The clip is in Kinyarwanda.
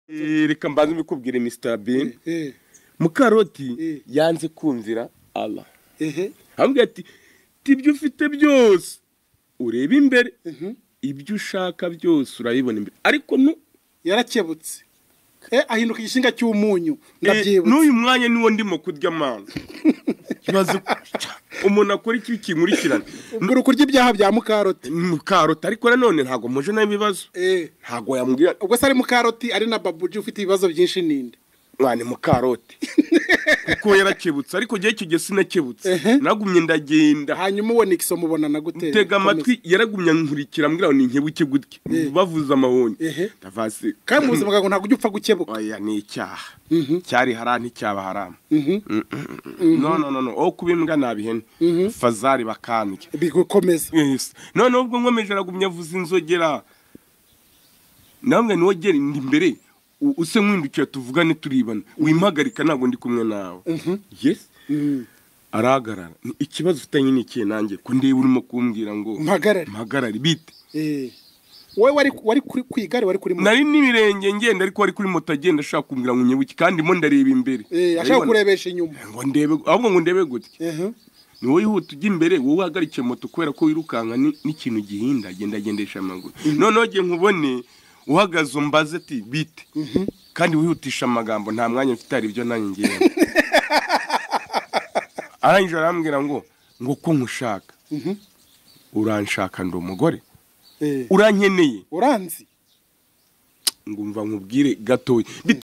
Eh, reka mbanze mbikubwire Mr. Bean Eh, mukaroti Eh. yanze kumvira Allah ehe, hamwe ati tibyo ufite byose ureba imbere ibyo ushaka byose urabibona imbere ariko nu- yarakebutse Eh, ahinduka igishinga cy'umunyu eh, ndabyibutse n'uyu mwanya niwo ndimo kurya amana ikibazo umuntu akora iki kinkurikirana mbura kurya ibyaha bya mukaroti mukarota ariko nanone ntabwo muje nayo ibibazo Eh, ntabwo yamubwira ubwo se ari mukaroti ari na babuji ufite ibibazo byinshi ninde mwana mukaroti kuko yarakebutse ariko igihe kigeze sinakebutse Ehe. nagumye ndagenda hanyuma ubona ikiso mubonana gutera tega amatwi yaragumye ankurikira mbwira ngo ni inkebuke gutya bavuze amahoni Ehe. ndavasi kandi mu buzima bwawe ntabwo ujya upfa gukebuka oya ni icyaha cyari harara nticyaba harama no no no no wo kuba imbwa nabihene fazari bakandya bigukomeza Yes. noneho ubwo nkomeje aragumya avuza inzogera namwe niwo gera ndi imbere u- use nkwindukiye tuvugane turibana wimpagarika ntabwo ndi kumwe nawe yes arahagarara Ni ikibazo ufitanye n'ikihe nanjye ko ndeba urimo kumbwira ngo mpagarare mpagarare bite Eh, wowe wari wari kuri ku igare wari kuri moto nari n'ibirenge ngenda ariko wari kuri moto agenda ashaka kumbwira ngo unyebuke kandi mo ndareba imbere Eh, ashaka kurebesha inyuma ngo ndebe ahubwo ngo ndebe gutya Ehe. ni wowe wihuta ujya imbere wowe uhagarikiye moto kubera ko wirukanka ni- n'ikintu gihinda agenda agendesha amaguru noneho ngiye nkubone uhagaze umbaze ati bite kandi wihutisha amagambo nta mwanya mfite hari ibyo nanjye ngiye arangije arambwira ngo ngo ko nkushaka uranshaka ndi umugore Eh, urankeneye uranzi ngumva nkubwire gatoya Bit-